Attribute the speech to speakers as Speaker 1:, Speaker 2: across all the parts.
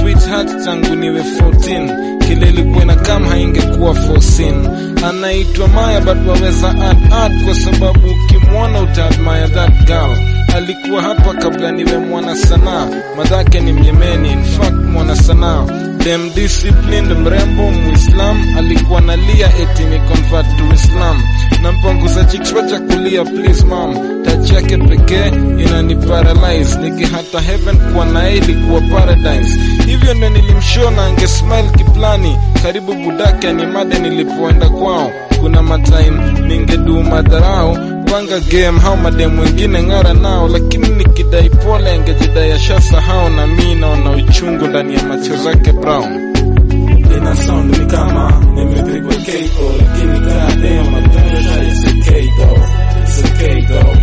Speaker 1: sweetheart tangu niwe 14 kile ilikuwa na kama haingekuwa foreseen anaitwa Maya but waweza add add kwa sababu ukimwona utaadmire that girl alikuwa hapa kabla niwe mwana sanaa madhake ni Myemeni in fact mwana sanaa dem disciplined mrembo muislam alikuwa nalia eti ni convert to islam nampanguza kichwa cha kulia please mam touch yake pekee inani paralyze nikihata heaven kuwa naye ilikuwa paradise hivyo ndo nilimshona ange smile kiplani karibu budake ni made nilipoenda kwao kuna matime ningedu madharau panga game hao mademu wengine ng'ara nao lakini nikidai pole angejidai ashasahau na mi naona uchungu ndani ya macho zake brown
Speaker 2: ina sound ni kama nimepigwa KO lakini goddamn I don't it's okay though it's okay though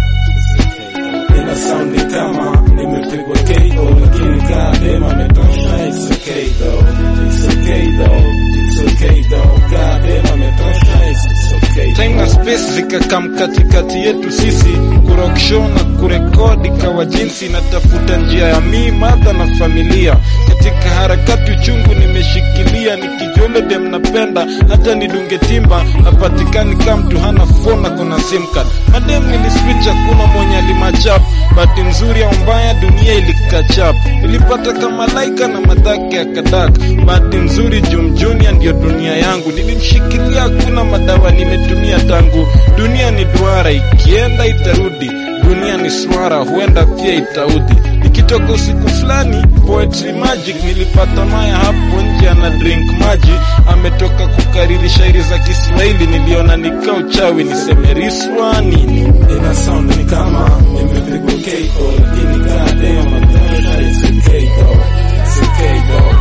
Speaker 2: ina sound ni kama nimepigwa KO lakini goddamn ametosha it's okay though it's okay though it's okay though goddamn ametosha it's okay
Speaker 1: time na space zikakam katikati yetu sisi kurock show na kurekodi kawa jinsi natafuta njia ya mi madha na familia katika harakati uchungu nimeshikilia nikijole dem napenda hata nidunge timba hapatikani kama mtu hana phone kuna sim card madem niliswitch hakuna mwenye alimachap bahati nzuri au mbaya dunia ilikachap ilipata kama laika na madhake ya kadak bahati nzuri Jum Junior ndio dunia yangu nilimshikilia hakuna madawa nimetumia tangu dunia ni duara ikienda itarudi dunia ni swara huenda pia itaudhi nikitoka usiku fulani poetry magic nilipata maya hapo nje ana drink maji ametoka kukariri shairi za Kiswahili niliona nika uchawi niseme riswa nini
Speaker 2: ina sound ni kama nimepigwa KO lakini goddamn I don't it's okay though it's okay though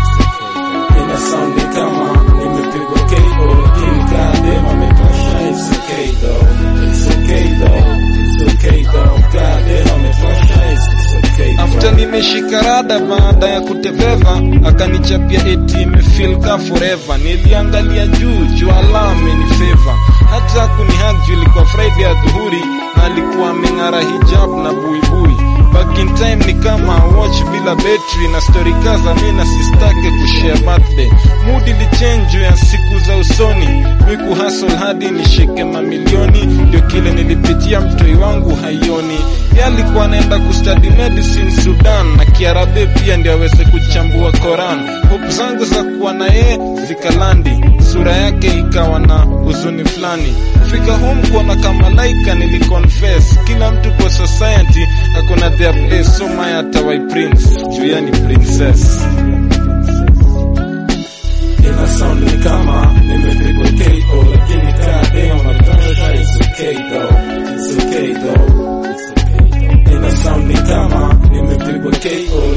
Speaker 2: ina sound ni kama nimepigwa KO lakini goddamn ametosha it's okay though it's okay though it's okay though goddamn ametosha it's okay though
Speaker 1: after nimeshika rada baada ya kuteveva akanichapia eti imefeel ka forever niliangalia juu jua amenifeva hata kunihag juu ilikuwa friday ya dhuhuri na alikuwa ameng'ara hijab na buibui back in time ni kama watch bila betri na story kaza mi na sistake kushare birthday mood ilichange juu ya siku za usoni mi kuhustle hadi nishike mamilioni ndio kile nilipitia mtoi wangu haioni ye alikuwa anaenda kustudy medicine Sudan na Kiarabe pia ndio aweze kuchambua Koran. Hope zangu za kuwa na yeye zikalandi, sura yake ikawa na huzuni fulani. Kufika home kuona kama laika niliconfess, kila mtu kwa society akona their place, so Maya atawai prince juu yeye ni princess.
Speaker 2: ina sound ni kama nimepigwa KO lakini goddamn ametosha it's okay though it's okay though it's okay though ina sound ni kama nimepigwa KO